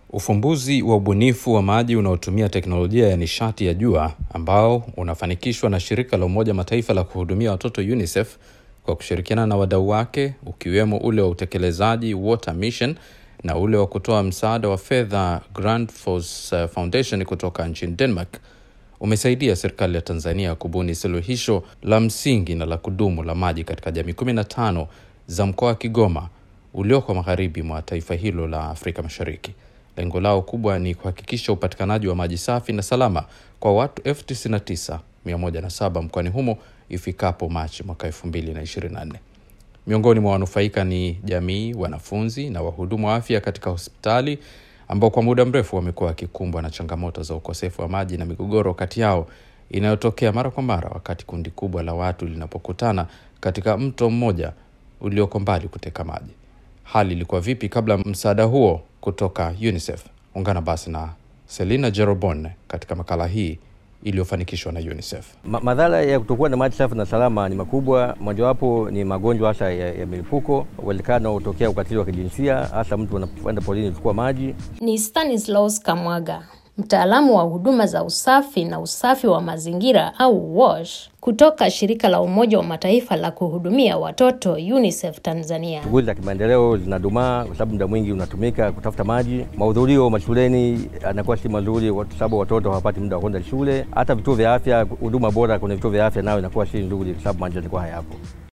Ufumbuzi wa ubunifu wa maji unaotumia teknolojia ya nishati ya jua ambao unafanikishwa na shirika la Umoja Mataifa la kuhudumia watoto UNICEF kwa kushirikiana na wadau wake ukiwemo ule wa utekelezaji Water Mission na ule wa kutoa msaada wa fedha Grant Force Foundation kutoka nchini Denmark umesaidia serikali ya Tanzania kubuni suluhisho la msingi na la kudumu la maji katika jamii 15 za mkoa wa Kigoma ulioko magharibi mwa taifa hilo la Afrika Mashariki. Lengo lao kubwa ni kuhakikisha upatikanaji wa maji safi na salama kwa watu elfu tisini na tisa mia moja na saba mkoani humo ifikapo Machi mwaka elfu mbili na ishirini na nne. Miongoni mwa wanufaika ni jamii, wanafunzi na wahudumu wa afya katika hospitali ambao kwa muda mrefu wamekuwa wakikumbwa na changamoto za ukosefu wa maji na migogoro kati yao inayotokea mara kwa mara wakati kundi kubwa la watu linapokutana katika mto mmoja ulioko mbali kuteka maji. Hali ilikuwa vipi kabla msaada huo kutoka UNICEF? Ungana basi na Selina Jerobon katika makala hii iliyofanikishwa na UNICEF. Ma madhara ya kutokuwa na maji safi na salama ni makubwa. Mojawapo ni magonjwa hasa ya, ya milipuko, uwezekano hutokea ukatili wa kijinsia, hasa mtu anapoenda polini kuchukua maji. Ni Stanislaus Kamwaga, mtaalamu wa huduma za usafi na usafi wa mazingira au WASH kutoka shirika la Umoja wa Mataifa la kuhudumia watoto UNICEF Tanzania. Shughuli za kimaendeleo zinadumaa kwa sababu muda mwingi unatumika kutafuta maji. Mahudhurio mashuleni anakuwa si mazuri kwa sababu watoto hawapati muda wa kwenda shule. Hata vituo vya afya, huduma bora kwenye vituo vya afya nayo inakuwa si nzuri kwa sababu maji yanakuwa hayapo.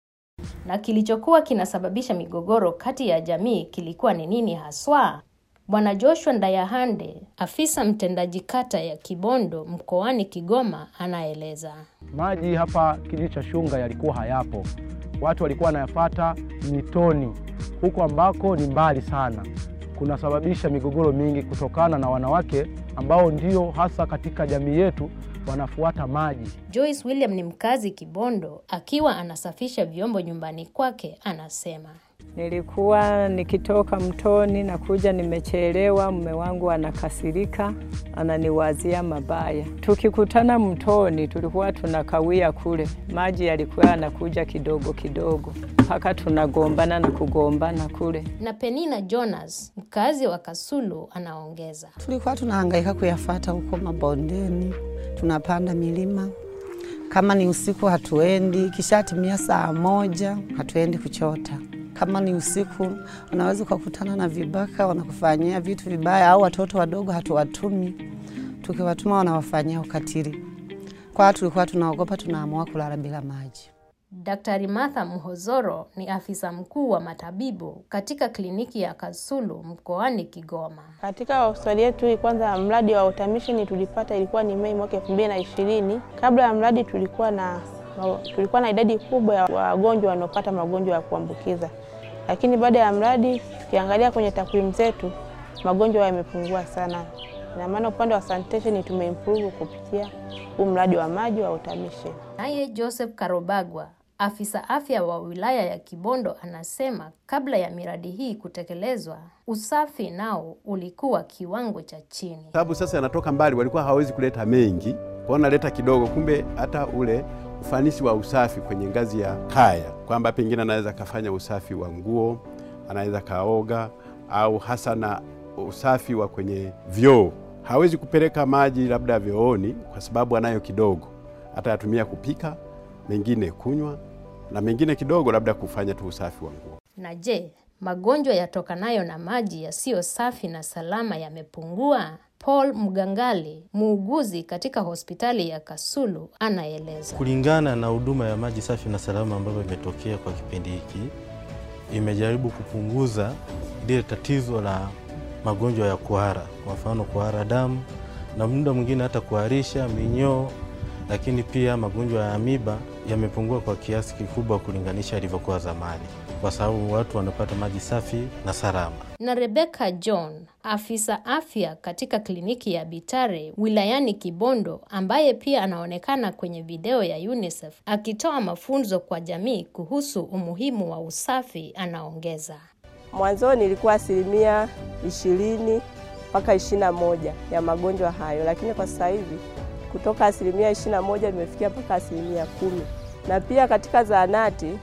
Na kilichokuwa kinasababisha migogoro kati ya jamii kilikuwa ni nini haswa? Bwana Joshua Ndayahande, afisa mtendaji kata ya Kibondo mkoani Kigoma, anaeleza. Maji hapa kijiji cha Shunga yalikuwa hayapo, watu walikuwa wanayafata mitoni, huko ambako ni mbali sana, kunasababisha migogoro mingi kutokana na wanawake ambao ndio hasa katika jamii yetu wanafuata maji. Joyce William ni mkazi Kibondo, akiwa anasafisha vyombo nyumbani kwake, anasema Nilikuwa nikitoka mtoni na kuja nimechelewa, mume wangu anakasirika, ananiwazia mabaya. Tukikutana mtoni, tulikuwa tunakawia kule, maji yalikuwa yanakuja kidogo kidogo mpaka tunagombana na kugombana kule. Na Penina Jonas, mkazi wa Kasulu, anaongeza tulikuwa tunahangaika kuyafata huko mabondeni, tunapanda milima kama ni usiku hatuendi, kishatimia saa moja hatuendi kuchota kama ni usiku unaweza ukakutana na vibaka wanakufanyia vitu vibaya, au watoto wadogo hatuwatumi, tukiwatuma wanawafanyia ukatili. Kwa hiyo tulikuwa tunaogopa, tunaamua kulala bila maji. Daktari Martha Mhozoro ni afisa mkuu wa matabibu katika kliniki ya Kasulu mkoani Kigoma. Katika hospitali yetu kwanza, mradi wa automation tulipata ilikuwa ni Mei mwaka elfu mbili na ishirini. Kabla ya mradi tulikuwa na tulikuwa na idadi kubwa ya wagonjwa wanaopata magonjwa ya kuambukiza, lakini baada ya mradi tukiangalia kwenye takwimu zetu magonjwa yamepungua sana. Ina maana upande wa sanitation tumeimprove kupitia huu mradi wa maji wa automation. Naye Joseph Karobagwa afisa afya wa wilaya ya Kibondo anasema kabla ya miradi hii kutekelezwa, usafi nao ulikuwa kiwango cha chini. Sababu sasa yanatoka mbali, walikuwa hawawezi kuleta mengi, kwa naleta kidogo, kumbe hata ule ufanisi wa usafi kwenye ngazi ya kaya, kwamba pengine anaweza kafanya usafi wa nguo, anaweza kaoga, au hasa na usafi wa kwenye vyoo. Hawezi kupeleka maji labda vyooni kwa sababu anayo kidogo, hata yatumia kupika, mengine kunywa, na mengine kidogo labda kufanya tu usafi wa nguo. Na je, magonjwa yatokanayo na maji yasiyo safi na salama yamepungua? Paul Mgangali, muuguzi katika hospitali ya Kasulu, anaeleza. Kulingana na huduma ya maji safi na salama ambayo imetokea kwa kipindi hiki, imejaribu kupunguza lile tatizo la magonjwa ya kuhara, kwa mfano kuhara damu na muda mwingine hata kuharisha, minyoo, lakini pia magonjwa ya amiba yamepungua kwa kiasi kikubwa kulinganisha ilivyokuwa zamani, kwa sababu watu wanapata maji safi na salama. Na Rebecca John, afisa afya katika kliniki ya Bitare wilayani Kibondo, ambaye pia anaonekana kwenye video ya UNICEF akitoa mafunzo kwa jamii kuhusu umuhimu wa usafi, anaongeza. Mwanzoni ilikuwa asilimia ishirini mpaka ishirini na moja ya magonjwa hayo, lakini kwa sasa hivi kutoka asilimia ishirini na moja limefikia mpaka asilimia kumi na pia katika zahanati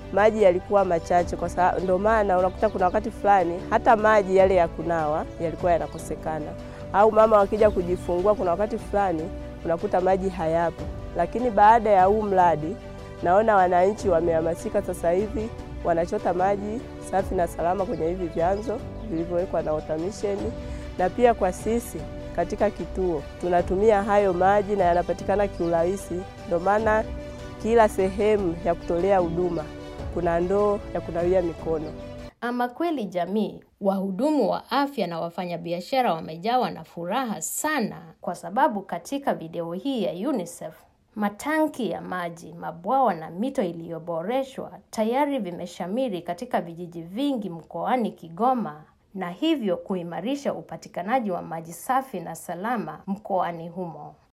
maji yalikuwa machache, kwa sababu ndio maana unakuta kuna wakati fulani hata maji yale ya kunawa yalikuwa yanakosekana, au mama wakija kujifungua, kuna wakati fulani unakuta maji hayapo. Lakini baada ya huu mradi, naona wananchi wamehamasika sasa hivi wanachota maji safi na salama kwenye hivi vyanzo vilivyowekwa na Water Mission, na pia kwa sisi katika kituo tunatumia hayo maji na yanapatikana kiurahisi. Ndio maana kila sehemu ya kutolea huduma kuna ndoo ya kunawia mikono. Ama kweli jamii, wahudumu wa afya na wafanyabiashara wamejawa na furaha sana, kwa sababu katika video hii ya UNICEF matanki ya maji, mabwawa na mito iliyoboreshwa tayari vimeshamiri katika vijiji vingi mkoani Kigoma na hivyo kuimarisha upatikanaji wa maji safi na salama mkoani humo.